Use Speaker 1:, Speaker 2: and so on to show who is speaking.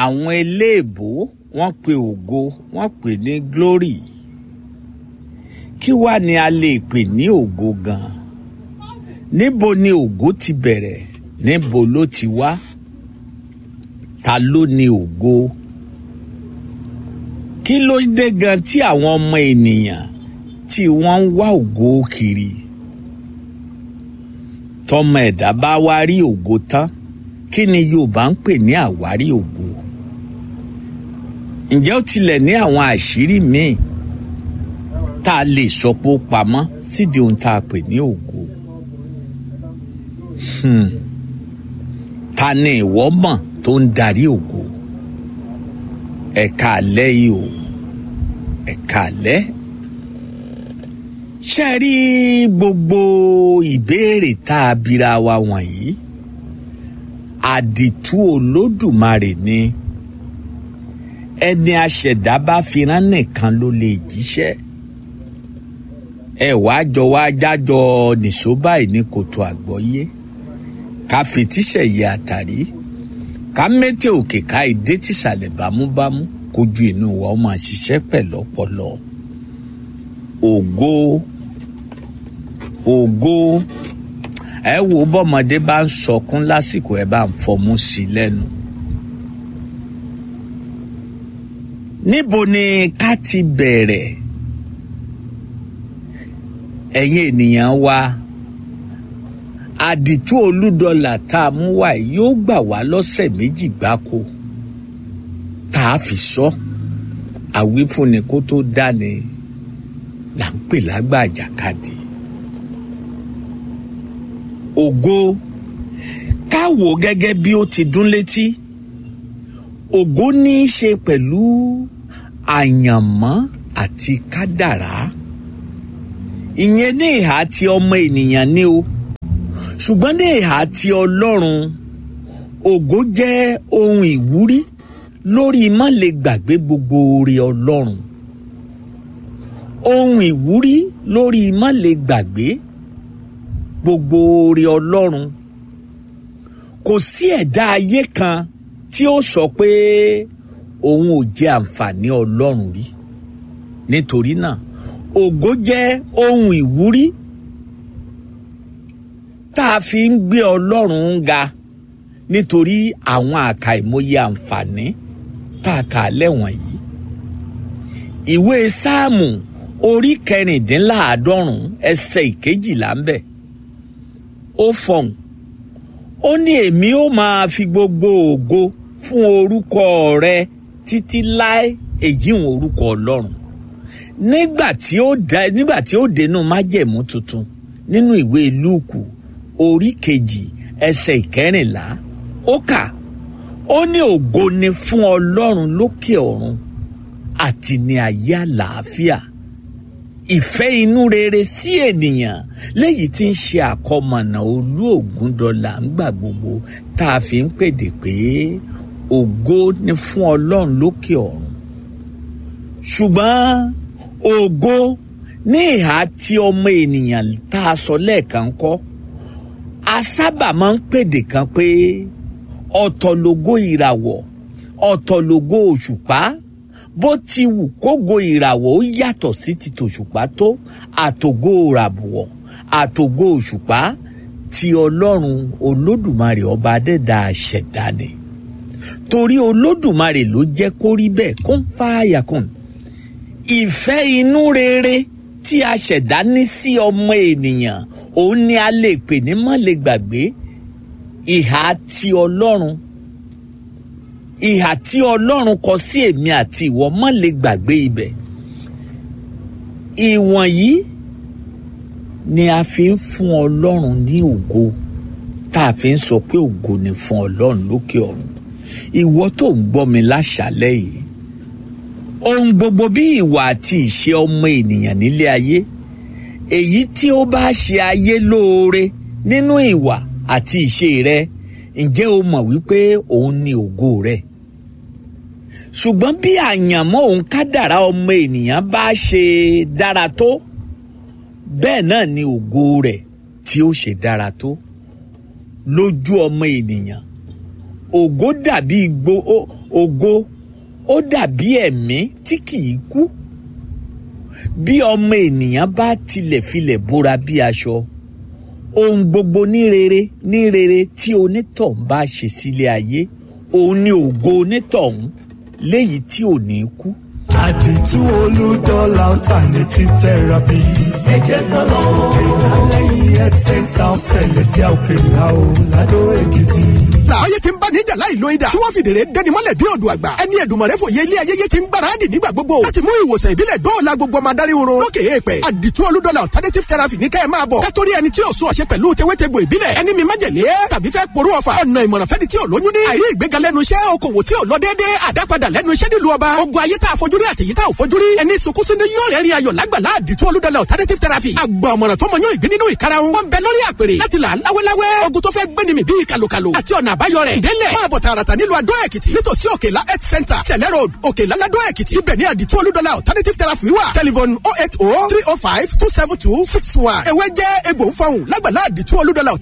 Speaker 1: àwọn eléèbó wọ́n pe ògo wọ́n pè ní glory kí wá ni a lè pè ní ògo gan níbo ni ògo ti bẹ̀rẹ̀ níbo ló ti wá ta ló ní ògo kí ló dé gan tí àwọn ọmọ ènìyàn tí wọ́n ń wá ògo kiri tọmọ ẹ̀dá bá wá rí ògo tán kí ni Yorùbá ń pè ní àwárí ògo ǹjẹ́ ó tilẹ̀ ní àwọn àṣírí míì tá a lè sọ pé ó pamọ́ sídìí ohun tá a pè ní ògo hmm. ta ni ìwọ mọ̀ tó ń darí ògo ẹ̀ka àlẹ́ yìí o ẹ̀ka àlẹ́ ṣe rí gbogbo ìbéèrè tá a bira wa wọ̀nyí àdìtú olódùmarè ni ẹni aṣẹ̀dá bá fi rán nìkan ló lè jíṣẹ́ ẹ wàá jọ wá jájọ nìṣó báyìí ní kòtò àgbọ́yé ká fetíṣẹ̀ yẹ àtàrí ká mẹ́tẹ̀ òkè ká ìdé tìsàlẹ̀ bámúbámú kójú inú wa ó máa ṣiṣẹ́ pẹ̀lú ọpọlọ ògo ògo ẹ wo bọ́mọdé bá ń sọkún lásìkò ẹ bá ń fọmú sí i lẹ́nu. níbo ni ká ti bẹ̀rẹ̀ ẹ̀yin ènìyàn wa àdìtú olúdọlà tá a mú wá yìí yóò gbà wá lọ́sẹ̀ méjì gbáko tá a fi sọ àwífúnni kó tó dáni là ń pè lágbà àjàkadì ògo ká wò gẹ́gẹ́ bí ó ti dún létí ògo ní í ṣe pẹ̀lú àyànmọ́ àti kádàrá ìyẹn ní ìhà tí ọmọ ènìyàn ní o ṣùgbọ́n ní ìhà tí ọlọ́run ògo jẹ́ ohun ìwúrí lórí má lè gbàgbé gbogbo oore ọlọ́run ohun ìwúrí lórí má lè gbàgbé gbogbo oore ọlọ́run kò sí ẹ̀dá ayé kan tí ó sọ pé òun ò jẹ àǹfààní ọlọ́run rí nítorí náà ògo jẹ́ ohun ìwúrí tá a fi ń gbé ọlọ́run ga nítorí àwọn àkàìmọye àǹfààní tá a kà lẹ́wọ̀n yìí ìwé sáàmù orí kẹrìndínláàádọ́rùn ẹsẹ̀ ìkejìlá ń bẹ̀ ó fọhùn ó ní èmi ó máa fi gbogbo ògo fún orúkọ rẹ títí láé èyí ń orúkọ ọlọ́run nígbà tí ó dá nígbà tí ó dénú májẹ̀mú tuntun nínú ìwé lúùkù orí kejì ẹsẹ̀ ìkẹrìnlá ó kà ó ní ògo ni fún ọlọ́run lókè ọ̀run àti ní ayé àlàáfíà ìfẹ́ inú rere sí ènìyàn léyìí tí ń ṣe àkọmọ̀nà olú ògúndọ̀là ńgbà gbogbo tá a fi ń pèdè pé ògo ni fún ọlọ́run lókè ọ̀run ṣùgbọ́n ògo ní ìhà tí ọmọ ènìyàn tá a sọ lẹ́ẹ̀kan kọ́ a sábà máa ń pèdè kan pé ọ̀tọ̀ lógo ìràwọ̀ ọ̀tọ̀ lógo òṣùpá bó ti wù kógo ìràwọ̀ ó yàtọ̀ sí ti tòṣùpá tó àtògo ìràwọ̀ àtògo òṣùpá ti ọlọ́run olódùmarè ọba adẹ́dà ṣẹ̀dá ni torí olódùmarè ló jẹ́ kó rí bẹ́ẹ̀ kó ń fààyà kùn ìfẹ́ inú rere tí a ṣẹ̀dá ní sí ọmọ ènìyàn òun ni a lè pè ní má lè gbàgbé ìhà ti ọlọ́run ìhà tí ọlọ́run kọ sí èmi àti ìwọ má lè gbàgbé ibẹ̀ ìwọ̀nyí ni a fi ń fún ọlọ́run ní ògo tá a fi ń sọ pé ògo ni fún ọlọ́run lókè ọ̀run ìwọ tó ń gbọ́ mi láṣálẹ́ yìí ohun gbogbo bí ìwà àti ìṣe ọmọ ènìyàn nílé ayé èyí tí ó bá ṣe ayé lóore nínú ìwà àti ìṣe rẹ ǹjẹ́ o mọ̀ wípé òun ni ògo rẹ ṣùgbọ́n bí àyànmọ́ òun kádàrá ọmọ ènìyàn bá ṣe dára tó bẹ́ẹ̀ náà ni ògo rẹ̀ tí ó ṣe dára tó lójú ọmọ ènìyàn ògo dàbí gbo ó- ògo ó dàbí ẹ̀mí tí kìí kú bí ọmọ ènìyàn bá tilẹ̀ filẹ̀ bóra bí aṣọ ohun gbogbo ní rere ní rere tí onítọ̀hún bá ṣe sílé ayé òun ni ògo onítọ̀hún léyìí tí ò ní kú.
Speaker 2: àdìtú olùdọ́là alternative therapy. ẹ jẹ́ ká lọ ìdálẹ́yìn health center celestial òkèlà o ládó èkìtì.
Speaker 3: làáyé ti ń bá níjà láì lo idà tí wọ́n fìdèrè dẹni mọ́lẹ̀ bí odò àgbà ẹni ẹ̀dùnmọ̀rẹ́ fòye ilé ayẹyẹ ti ń gbáradì nígbà gbogbo láti mú ìwòsàn ìbílẹ̀ dóòlà gbogbo ọmọ adarí oorun lókè èèpẹ̀ àdìtú olúdọ́là alternative therapy ní kẹ́ ẹ máa bọ̀ kátórí ẹni tí yóò sún ọ̀ṣẹ́ pẹ̀lú tewétegbò ìbílẹ̀ ẹni mi májèlé tàbí fẹ́ porú ọ̀fà ọ̀nà ìmọ̀ràn fẹ́ni tí ò lóyún ní àìrí ìgbéga lẹ́nu iṣẹ́ okòwò tí ò lọ déédé àdápadà lẹ́nu iṣẹ́ nílùú ọba ogun ayé tá a fojúrí àtẹ̀yí tá ò fojúrí ẹni sunkúnsún ní yóò rẹ́rìn ayọ̀ lágbàlá àdìtú olúdọ́là alternative therapy àgbà ọ̀mọ̀ràn tó mọ yóò ìgbín nínú ìkarahun wọn bẹ lórí àpèrè láti là láwẹ́láwẹ́ ogun tó fẹ́ gbéni mi bíi kàlòkàlò àti ọ̀nà àbáyọ rẹ̀ délẹ̀ máa bọ̀ tààràtà nílùú adó èkìtì nítòsí òkèlá health center sẹ̀lẹ̀ road òkèlá ládó èkìtì ibẹ̀ ní àdìtú olúdọ́là alternative therapy wà telephone oh eight oh three oh five two seven two six one ewé jẹ́ egbò ń fọhùn lágbàlá àdìtú olúdọ́là